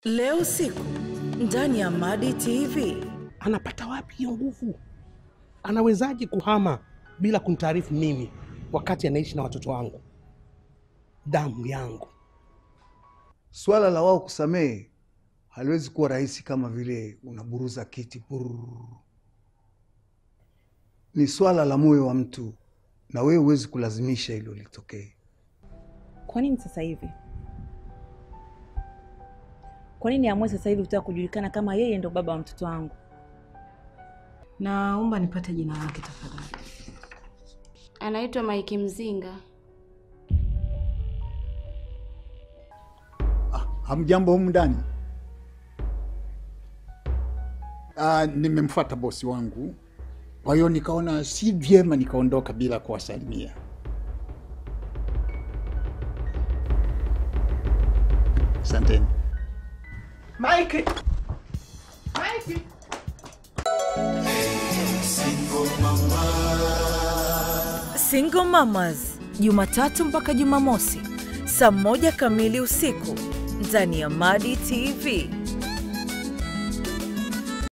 Leo usiku ndani ya Madi TV. Anapata wapi hiyo nguvu? Anawezaje kuhama bila kunitaarifu mimi wakati anaishi na watoto wangu, damu yangu? Swala la wao kusamehe haliwezi kuwa rahisi kama vile unaburuza kiti burr. Ni swala la moyo wa mtu, na wewe huwezi kulazimisha hilo litokee. Kwa nini sasa hivi? Kwa nini amue sasa hivi kutaka kujulikana kama yeye ndo baba wa mtoto wangu? Naomba nipate jina lake tafadhali. Anaitwa Maiki Mzinga. Hamjambo humu ndani? Ah, nimemfuata bosi wangu, kwa hiyo nikaona si vyema nikaondoka bila kuwasalimia. Asanteni. Mike, Single Mamas, Jumatatu mpaka Jumamosi saa moja kamili usiku ndani ya Madi TV.